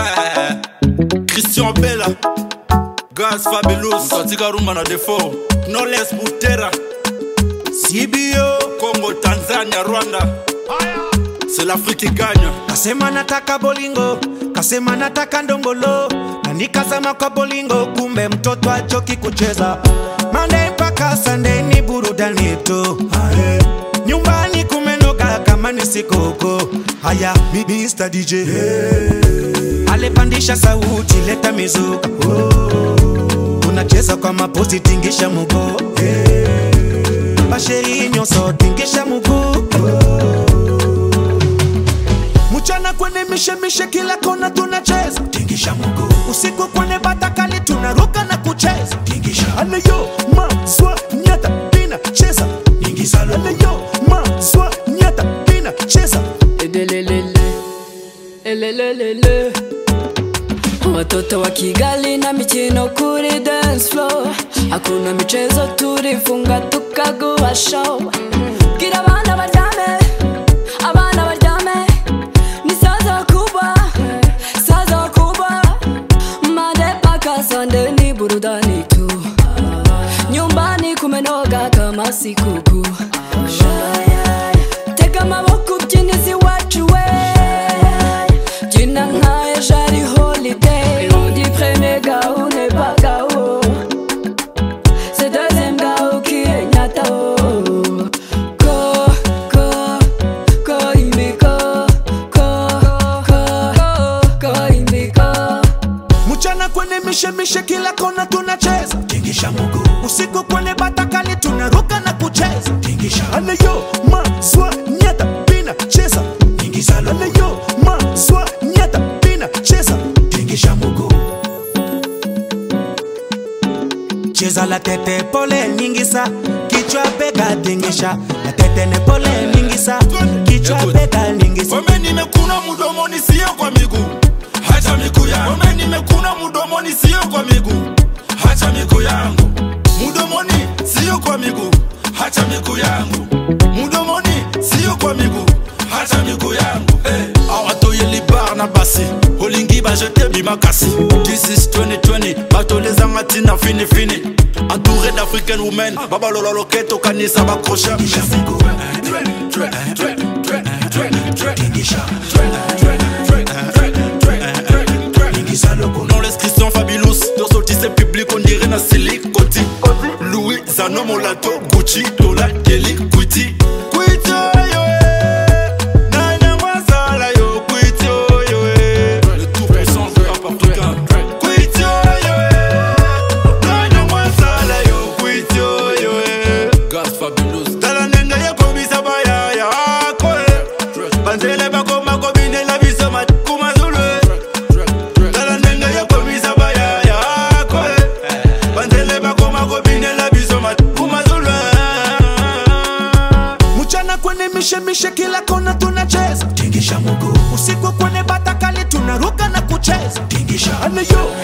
Christian Bella Gaz Fabulous Katika rumba na defo Knowless Butera CBO Congo, Tanzania, Rwanda C'est l'Afrique qui gagne kasema nataka bolingo kasema nataka ndongolo na nikazama kwa bolingo kumbe mtoto achoki kucheza Monday mpaka Sunday ni burudani tu Aye. nyumbani kumenoga kama ni sikoko haya Mr. DJ alepandisha sauti leta mizuka oh. unacheza kwa mapozi tingisha mugo basheri nyonso tingisha muguu mchana kwenye mishemishe kila kona tunacheza tingisha mguu usiku kwenye batakali tunaruka na kucheza tingisha aleyo maswa nyata pina cheza ingiza aleyo maswa nyata pina cheza Edelelele, elelelele. Watoto wa Kigali na michino kuri dance floor, hakuna michezo, turifunga tukaguha show. Bwira abana baryame, abana baryame, ni saza wakubwa, saza wakubwa. Monday mpaka Sunday ni burudani tu, nyumbani kumenoga kama sikukuu. Tega amaboko ubyinizi wacu we Jina nkayo jari holiday On dit premier gao n'est pas gao C'est deuxième gao qui est nyatao Ko, ko, ko imiko Ko, ko, ko imiko mchana kwenye mishemishe kila kona tunacheza tingisha mguu usiku kwenye batakali tunaruka na kucheza tingisha aleyo maswa nyata pina cheza ingiza aleyo maswa nyata pina cheza tingisha mguu cheza la tete pole nyingisa kichwa bega tingisha la tete ne pole nyingisa kichwa Écoute. bega nyingisa Wame nimekuna mdomoni sio kwa miguu Hacha miguu yangu Wame nimekuna mdomoni sio kwa miguu Hacha miguu yangu Mdomoni sio kwa miguu Hacha miguu yangu Mdomoni sio kwa miguu Hacha miguu yangu hey. Awatoye libar na basi olingi bajete bimakasi This is 2020 batolezanga ntina fini fini Entouré d'African women babalola loketo kanisa bakrochet Non l'inscription fabulous Dorsotise public on dirait na silicoti Louis Zano Molato Gucci Dola Kelly Kwiti Kwiti yo eh. Nana Mwazala yo Kwiti yo eh. Le tout puissant de rap africain Kwiti yo eh. Nana Mwazala yo Kwiti yo eh. Gas fabulous Tala nenga ya komisa bayaya ako eh. Banzele bakoma kobinela biso makuma zulu eh. tala ndenge yokomisa bayaya ako banzele bakoma kobinela biso makumazulwe mchana kwenye mishemishe kila kona tunacheza tingisha mguu usiku kwenye batakali tunaruka na kucheza tingisha aleyo